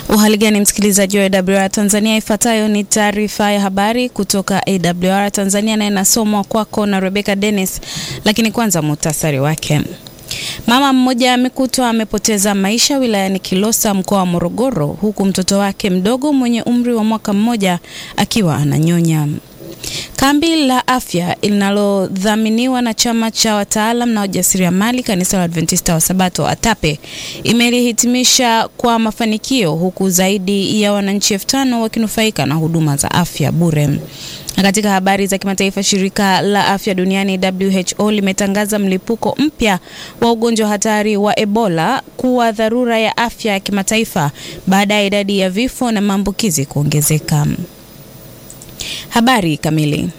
Uhali gani msikilizaji wa AWR Tanzania, ifuatayo ni taarifa ya habari kutoka AWR Tanzania na inasomwa kwako na Rebecca Dennis, lakini kwanza muhtasari wake. Mama mmoja amekutwa amepoteza maisha wilayani Kilosa mkoa wa Morogoro, huku mtoto wake mdogo mwenye umri wa mwaka mmoja akiwa ananyonya. Kambi la afya linalodhaminiwa na chama cha wataalam na wajasiriamali kanisa la Adventista wa Sabato ATAPE imelihitimisha kwa mafanikio huku zaidi ya wananchi elfu tano wakinufaika na huduma za afya bure. Na katika habari za kimataifa, shirika la afya duniani WHO limetangaza mlipuko mpya wa ugonjwa hatari wa Ebola kuwa dharura ya afya ya kimataifa baada ya idadi ya vifo na maambukizi kuongezeka. Habari kamili.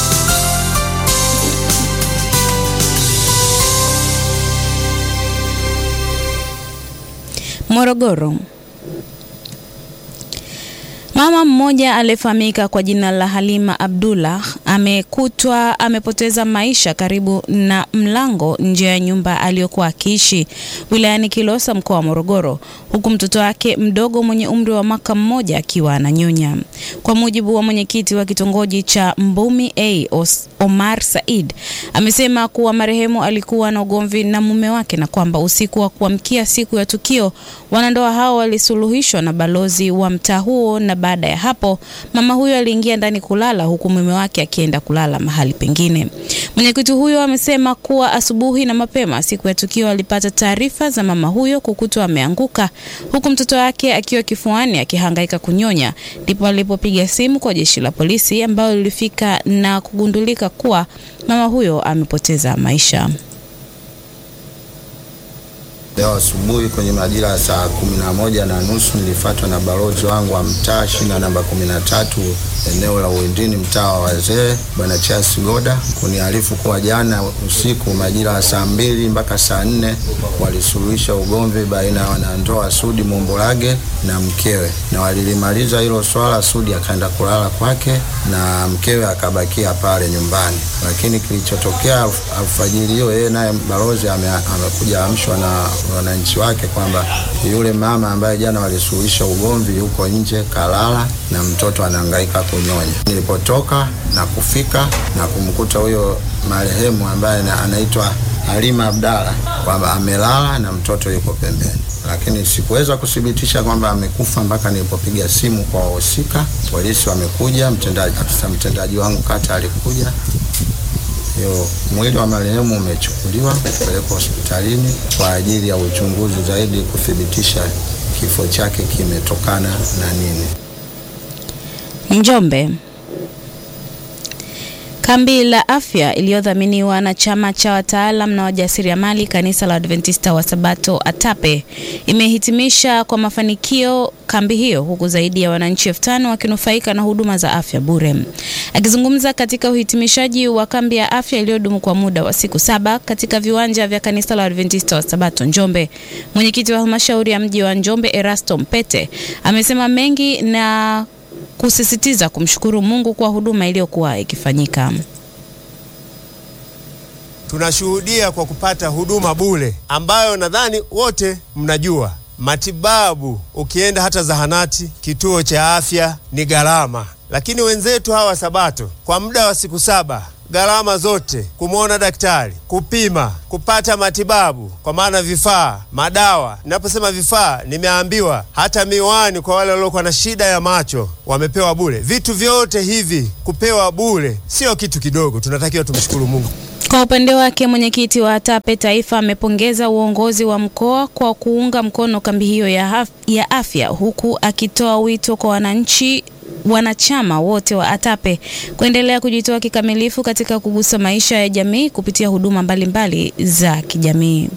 Morogoro. Mama mmoja aliyefahamika kwa jina la Halima Abdullah amekutwa amepoteza maisha karibu na mlango nje ya nyumba aliyokuwa akiishi wilayani Kilosa mkoa wa Morogoro, huku mtoto wake mdogo mwenye umri wa mwaka mmoja akiwa ananyonya. Kwa mujibu wa mwenyekiti wa kitongoji cha Mbumi A Omar Said, amesema kuwa marehemu alikuwa na ugomvi na mume wake na kwamba usiku wa kuamkia siku ya tukio wanandoa hao walisuluhishwa na balozi wa mtaa huo na baada ya hapo mama huyo aliingia ndani kulala huku mume wake akienda kulala mahali pengine. Mwenyekiti huyo amesema kuwa asubuhi na mapema siku ya tukio alipata taarifa za mama huyo kukutwa ameanguka huku mtoto wake akiwa kifuani akihangaika kunyonya, ndipo alipopiga simu kwa jeshi la polisi ambalo lilifika na kugundulika kuwa mama huyo amepoteza maisha. Leo asubuhi kwenye majira ya saa kumi na moja na nusu nilifuatwa na balozi wangu wa mtaa shina namba kumi na tatu eneo la Uwindini, mtaa wa wazee, bwana Charles Goda kuniarifu kuwa jana usiku majira ya saa mbili mpaka saa nne walisuluhisha ugomvi baina ya wanandoa Sudi Mombolage na mkewe, na walilimaliza hilo swala. Sudi akaenda kulala kwake na mkewe akabakia pale nyumbani, lakini kilichotokea alfajiri hiyo, yeye naye balozi ame, amekuja amshwa na wananchi wake kwamba yule mama ambaye jana walisuluhisha ugomvi yuko nje kalala na mtoto anahangaika kunyonya. Nilipotoka na kufika na kumkuta huyo marehemu ambaye anaitwa Halima Abdalla kwamba amelala na mtoto yuko pembeni, lakini sikuweza kuthibitisha kwamba amekufa mpaka nilipopiga simu kwa wahusika. Polisi wamekuja, mtendaji afisa mtendaji wangu kata alikuja Yo, mwili wa marehemu umechukuliwa kupelekwa hospitalini kwa ajili ya uchunguzi zaidi kuthibitisha kifo chake kimetokana na nini. Njombe. Kambi la afya iliyodhaminiwa na chama cha wataalam na wajasiriamali kanisa la Adventista wa Sabato ATAPE imehitimisha kwa mafanikio kambi hiyo huku zaidi ya wananchi elfu tano wakinufaika na huduma za afya bure. Akizungumza katika uhitimishaji wa kambi ya afya iliyodumu kwa muda wa siku saba katika viwanja vya kanisa la Adventista wa Sabato Njombe, mwenyekiti wa halmashauri ya mji wa Njombe Erasto Mpete amesema mengi na kusisitiza kumshukuru Mungu kwa huduma iliyokuwa ikifanyika. Tunashuhudia kwa kupata huduma bure ambayo nadhani wote mnajua matibabu. Ukienda hata zahanati, kituo cha afya ni gharama, lakini wenzetu hawa Sabato kwa muda wa siku saba gharama zote, kumwona daktari, kupima, kupata matibabu, kwa maana vifaa, madawa. Ninaposema vifaa, nimeambiwa hata miwani kwa wale waliokuwa na shida ya macho wamepewa bure. Vitu vyote hivi kupewa bure sio kitu kidogo, tunatakiwa tumshukuru Mungu. Kwa upande wake mwenyekiti wa ATAPE taifa amepongeza uongozi wa mkoa kwa kuunga mkono kambi hiyo ya, ya afya huku akitoa wito kwa wananchi wanachama wote wa ATAPE kuendelea kujitoa kikamilifu katika kugusa maisha ya jamii kupitia huduma mbalimbali mbali za kijamii.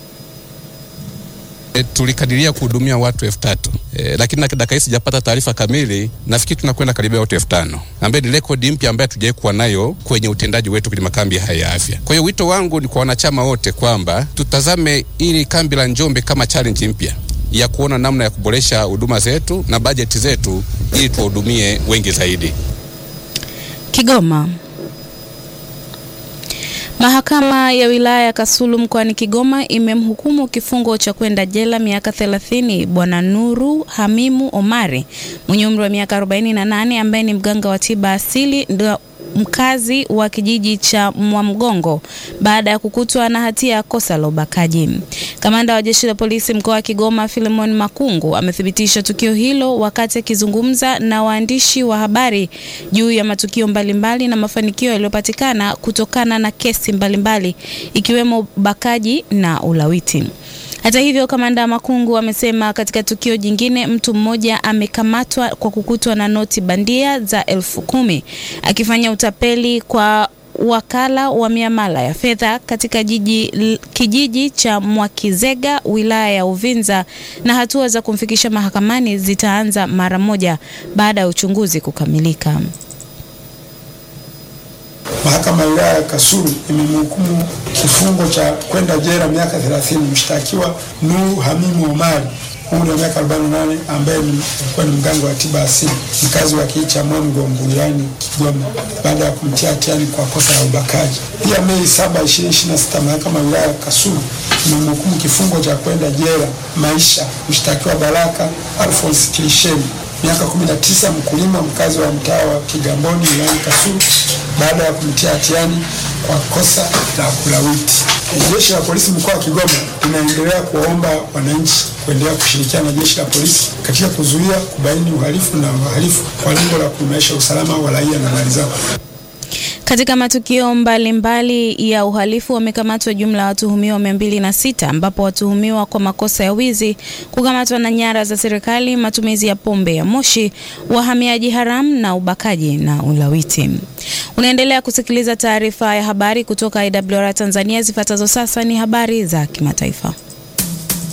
E, tulikadiria kuhudumia watu elfu tatu e, lakini dakika hii sijapata taarifa kamili. Nafikiri tunakwenda karibia watu elfu tano ambaye ni rekodi mpya ambayo hatujawahi kuwa nayo kwenye utendaji wetu kwenye makambi haya ya afya. Kwa hiyo wito wangu ni kwa wanachama wote kwamba tutazame ili kambi la Njombe kama challenge mpya ya kuona namna ya kuboresha huduma zetu na bajeti zetu ili tuwahudumie wengi zaidi. Kigoma. Mahakama ya wilaya ya Kasulu mkoani Kigoma imemhukumu kifungo cha kwenda jela miaka 30 Bwana Nuru Hamimu Omari mwenye umri wa miaka 48 ambaye ni mganga wa tiba asili ndio mkazi wa kijiji cha Mwamgongo baada ya kukutwa na hatia ya kosa la ubakaji. Kamanda wa jeshi la polisi mkoa wa Kigoma Philemon Makungu amethibitisha tukio hilo wakati akizungumza na waandishi wa habari juu ya matukio mbalimbali na mafanikio yaliyopatikana kutokana na kesi mbalimbali ikiwemo ubakaji na ulawiti. Hata hivyo, kamanda Makungu amesema katika tukio jingine mtu mmoja amekamatwa kwa kukutwa na noti bandia za elfu kumi akifanya utapeli kwa wakala wa miamala ya fedha katika jiji, kijiji cha Mwakizega wilaya ya Uvinza, na hatua za kumfikisha mahakamani zitaanza mara moja baada ya uchunguzi kukamilika. Mahakama ya wilaya ya Kasulu imemhukumu kifungo cha kwenda jela miaka 30 mshtakiwa Nuru Hamimu Omari umri wa miaka 48 ambaye alikuwa ni mganga wa tiba asili mkazi wa kijiji cha Mwamgongo wilayani Kigoma baada ya kumtia hatiani kwa kosa la ubakaji. Pia Mei 7, 2026 mahakama ya wilaya ya Kasulu imemhukumu kifungo cha kwenda jela maisha mshtakiwa Baraka Alphonse Kilisheni miaka 19 mkulima mkazi wa mtaa wa Kigamboni wilayani Kasulu baada ya kumtia hatiani kwa kosa la kulawiti. Jeshi la polisi mkoa wa Kigoma linaendelea kuwaomba wananchi kuendelea kushirikiana na jeshi la polisi katika kuzuia, kubaini uhalifu na wahalifu kwa lengo la kuimarisha usalama wa raia na mali zao. Katika matukio mbalimbali mbali ya uhalifu wamekamatwa jumla ya watuhumiwa mia mbili na sita ambapo watuhumiwa kwa makosa ya wizi, kukamatwa na nyara za serikali, matumizi ya pombe ya moshi, wahamiaji haramu na ubakaji na ulawiti. Unaendelea kusikiliza taarifa ya habari kutoka IWR Tanzania. Zifuatazo sasa ni habari za kimataifa.